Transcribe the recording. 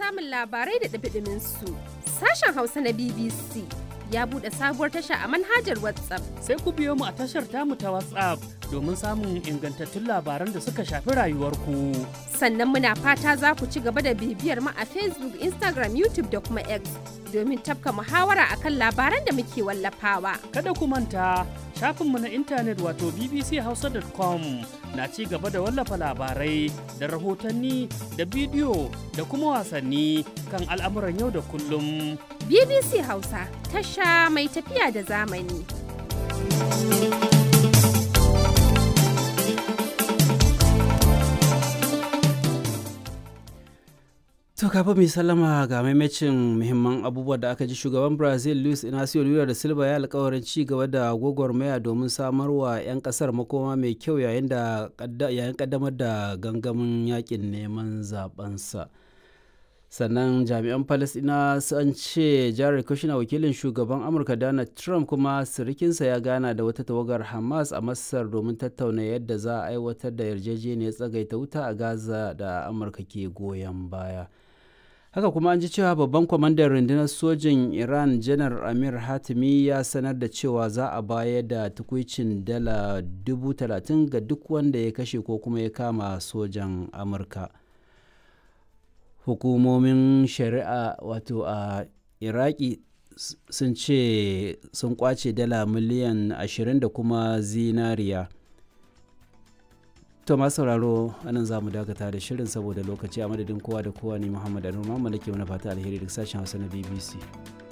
samun labarai da ɗumi su sashen Hausa na BBC ya buɗe sabuwar tasha a manhajar WhatsApp. Sai ku biyo mu a tashar tamu ta WhatsApp domin samun ingantattun labaran da suka shafi rayuwarku. Sannan muna fata za ku ci gaba da bibiyar mu a Facebook, Instagram, YouTube da kuma X domin tafka muhawara akan labaran da muke wallafawa. Kada ku manta shafinmu na intanet wato bbchausa.com na ci gaba da wallafa labarai da rahotanni da bidiyo da kuma wasanni kan al'amuran yau da kullum. BBC Hausa tasha mai tafiya da zamani. To kafin mai sallama ga maimacin muhimman abubuwa da aka ji shugaban Brazil Luis Inacio Lula da Silva ya alkawarin ci gaba da gwagwarmaya domin samarwa 'yan kasar makoma mai kyau yayin da yayin kaddamar da gangamin yakin neman zabensa. sannan jami'an palestina sun ce jared kushner wakilin shugaban amurka donald trump kuma sirikinsa ya gana da wata tawagar hamas a masar domin tattauna yadda za a aiwatar da yarjejeniyar tsagaita wuta a gaza da amurka ke goyon baya haka kuma an ji cewa babban kwamandan rundunar sojin iran janar amir hatimi ya sanar da cewa za a bayar da tukwicin dala dubu talatin ga duk wanda ya kashe ko kuma ya kama sojan amurka hukumomin shari'a wato a iraki sun ce sun kwace dala miliyan 20 da kuma zinariya to masu sauraro anan za mu dakata da shirin saboda lokaci a madadin kowa da kowa ne muhammad anu mamman da ke mana fata alheri duk sashen hausa na bbc